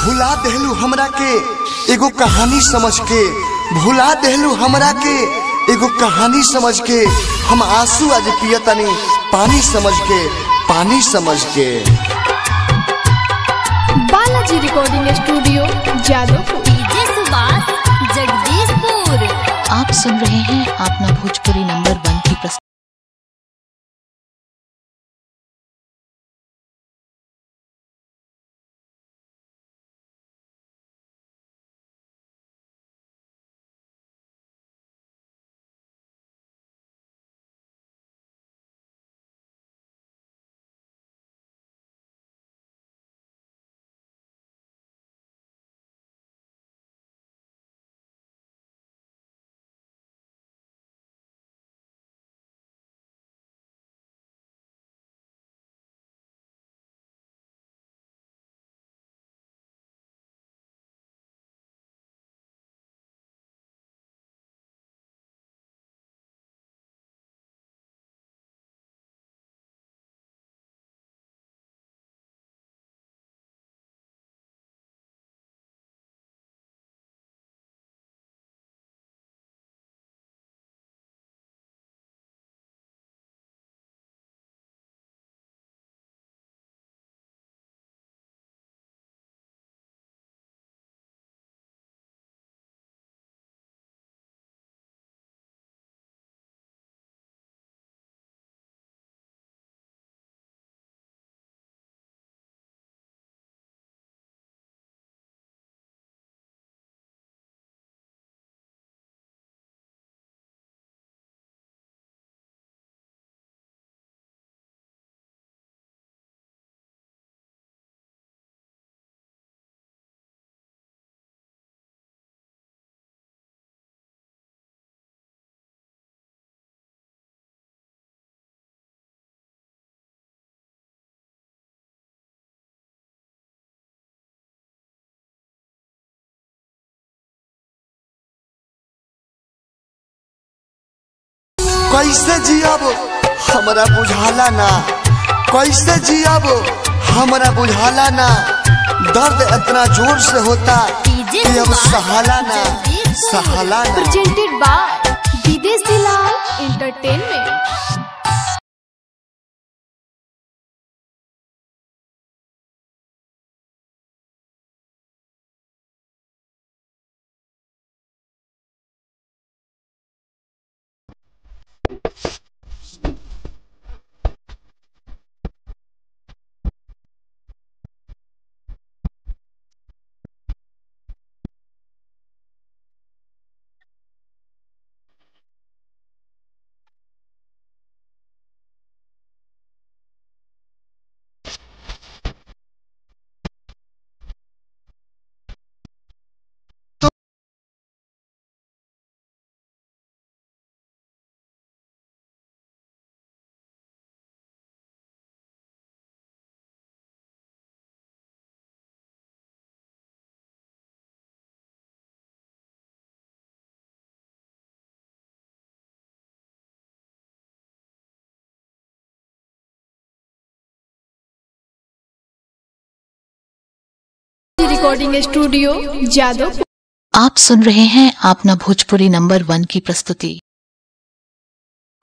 भुला देहलू हमरा के एगो कहानी समझ के भुला देहलू हमरा के एगो कहानी समझ के हम आंसू आज पियतनी पानी समझ के पानी समझ के Balaji recording studio Jadavpur DJ Subhash Jagdishpur आप सुन रहे हैं अपना भोजपुरी नंबर वन की प्रस्तुति कैसे जियब हमरा बुझाला ना कैसे जियब हमरा बुझाला ना दर्द इतना जोर से होता डीजे कि अब सुभाष सहाला ना जगदीशपुर। सहाला ना presented by Videshi Lal entertainment recording studio Jadavpur आप सुन रहे हैं अपना भोजपुरी नंबर वन की प्रस्तुति